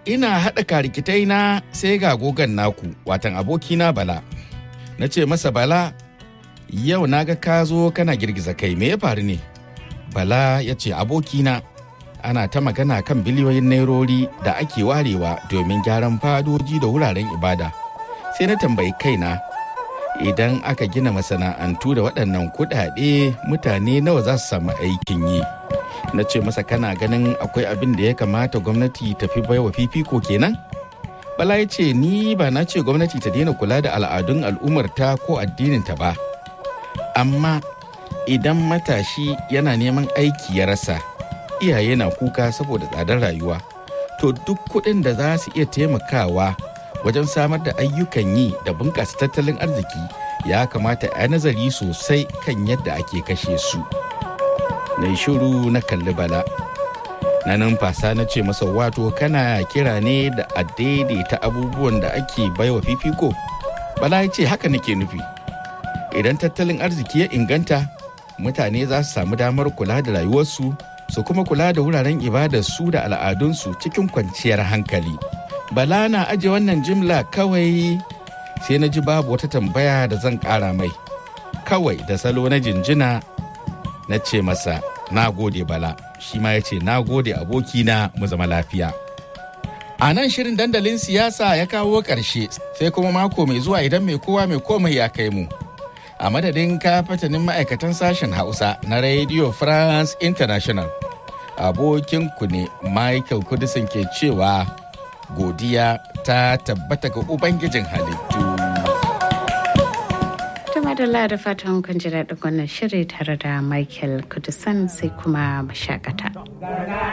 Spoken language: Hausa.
ina haɗa karikitai na sai ga gogan naku watan abokina bala na ce masa bala yau na ga ka zo kana girgiza kai me ya faru ne bala ya ce abokina ana ta magana kan biliyoyin nairori da ake warewa domin gyaran fadoji da wuraren ibada sai na tambayi kaina idan aka gina masana'antu da waɗannan kuɗaɗe mutane nawa za su samu aikin yi na ce masa kana ganin akwai abin da ya kamata gwamnati ta fi baiwa fifiko kenan bala ya ce ni ba na ce gwamnati ta daina kula da al'adun al'ummarta ko addininta ba amma idan matashi yana neman aiki ya rasa iyaye na kuka saboda tsadar rayuwa to duk kuɗin da za su iya taimakawa wajen samar da ayyukan yi da bunƙasa tattalin arziki ya kamata a nazari sosai kan yadda ake kashe su na yi shiru na kalli bala na numfasa na ce masa wato kana kira ne da a daidaita abubuwan da ake baiwa fifiko bala ya ce haka nake nufi idan tattalin arziki ya inganta mutane za su samu damar kula da rayuwarsu su kuma kula da wuraren ibadarsu da al'adunsu cikin kwanciyar hankali bala na aje wannan jimla kawai sai na ji babu wata tambaya da zan ƙara mai kawai da salo na jinjina na ce masa na gode bala shi ma ya ce na gode abokina mu zama lafiya a nan shirin dandalin siyasa ya kawo ƙarshe sai kuma mako mai zuwa idan mai kowa mai komai ya kai mu a madadin kafatanin ma'aikatan sashen hausa na radio france international abokinku ne michael kudisin ke cewa godiya ta tabbata ga ubangijin halittu madalla da fatan kun ji daɗin wannan shiri tare da michael kudisan sai kuma mashakata